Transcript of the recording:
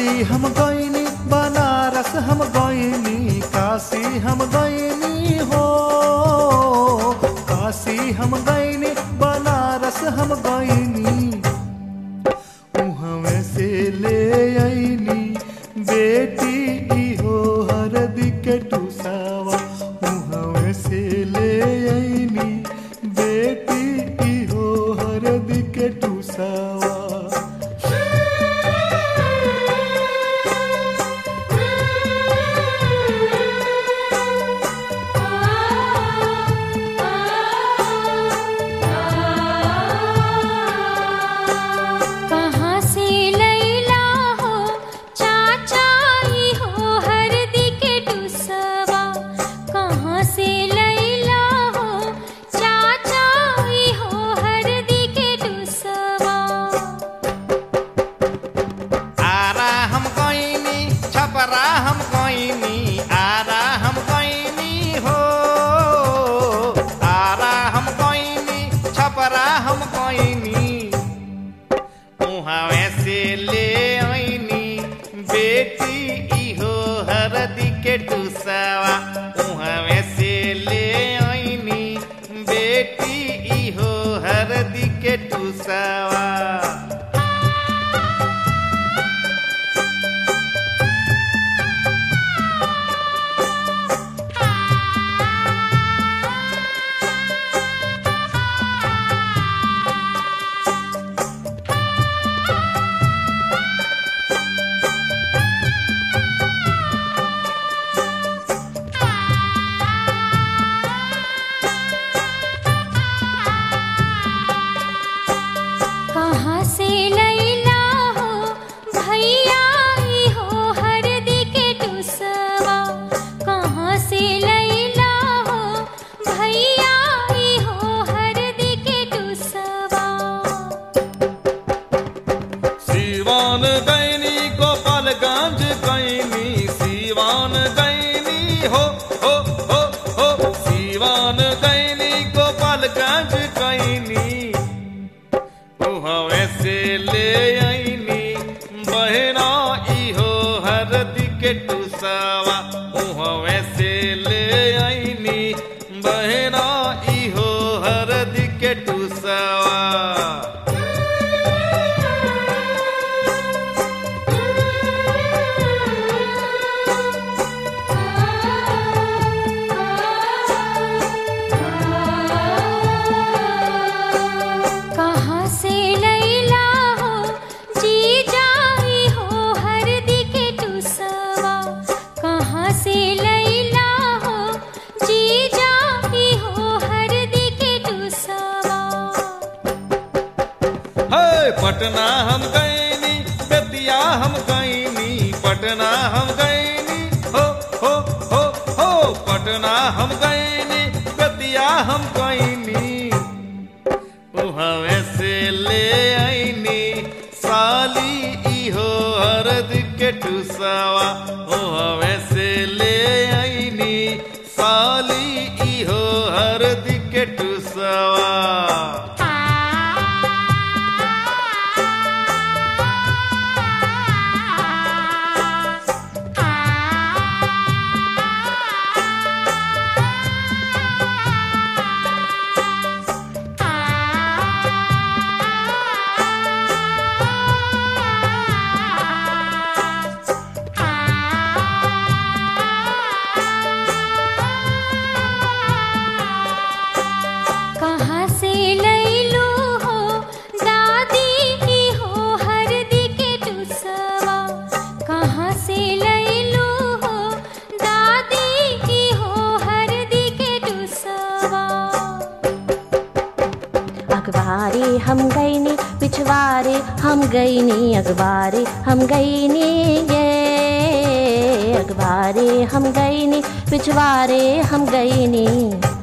दिल्ली हम गईनी बनारस हम गईनी काशी हम गईनी हो काशी हम गईनी बनारस हम गईनी उहवे से ले आईनी बेटी इहो हरदी के टूसावा उहवे से ले आईनी बेटी इहो हरदी के टूसावा कहाँ से लैला हो चाचाई हो हरदी के टुसवा कहाँ से लैला हो चाचाई हो हरदी के टुसवा आरा हम गईनी छपरा हम गईनी आरा हम गईनी हो आरा हम गईनी छपरा हम गईनी उहाँ से ले आईनी बेटी इहो हरदी के टुसवा उहाँ से ले आईनी बेटी इहो हरदी के टुसवा कहाँ से लैला हो भैया ई हो हरदी के टुसवा कहाँ से लैला हो भैया ई हो हरदी के टुसवा सीवान गैनी गोपालगंज गैनी सीवान गैनी हो हो हो हो सीवान गैनी गोपालगंज गैनी उहवे से ले आईनी बहना इहो हरदी के टुसावा उहवे से ले आईनी बहना इहो हरदी के टुसावा कहाँ से लैला हो जी जाई हो हरदी के टुसवा कहाँ से लैला हो जी जाई हो हरदी के टुसवा है पटना हम गईनी बेतिया हम गईनी पटना हम गईनी हो हो हो हो पटना हम गईनी बेतिया हम गईनी उहवे से ले आईनी साली इहो हरद के टुसावा उहवे से ले आईनी साली इहो हरद के टुसावा कहाँ से लैलू हो दादी की हो हरदी के टुसवा कहाँ से लैलू हो दादी की हो हरदी के टुसवा अखबारी हम गईनी पिछवारे हम गईनी अखबारी हम गईनी ये अखबारी हम गईनी पिछवारे हम गईनी